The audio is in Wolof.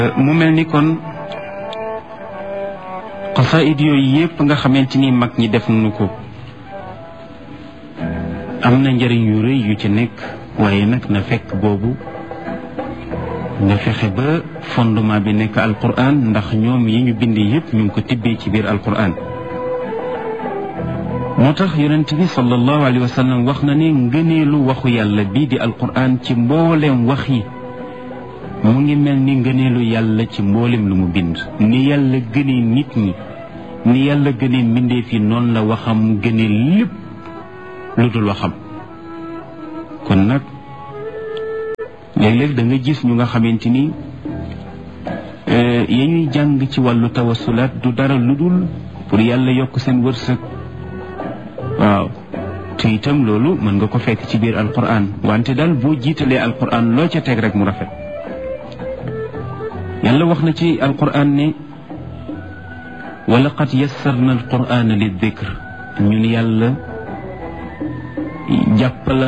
mu mel ni kon xasaayid yooyu yépp nga xamante ni mag ñi def nañu ko am na njëriñ yu rëy yu ci nekk waaye nag na fekk boobu nga fexe ba fondement bi nekk alquran ndax ñoom yi ñu bind yépp ñu ngi ko tibbee ci biir alquran moo tax yonent bi sallallahu alayhi wa sallam wax na ne ngëneelu waxu yàlla bii di alquran ci mbooleem wax yi mu ngi mel ni ngëneelu yàlla ci mboolem lu mu bind ni yàlla gënee nit ñi ni yàlla gënee mbindeef yi noonu la waxam gënee lépp lu dul waxam kon nag léeg-léeg da nga gis ñu nga xamante ni ya ñuy jàng ci wàllu tawasulaat du dara lu dul pour yàlla yokk seen wërsëg waaw te itam loolu mën nga ko fekk ci biir alquran wante daal boo jiitalee alquran loo ca teg rek mu rafet yàlla wax na ci alquran ne wa laqad yassarna alqurana lildikr ñun yàlla jàppala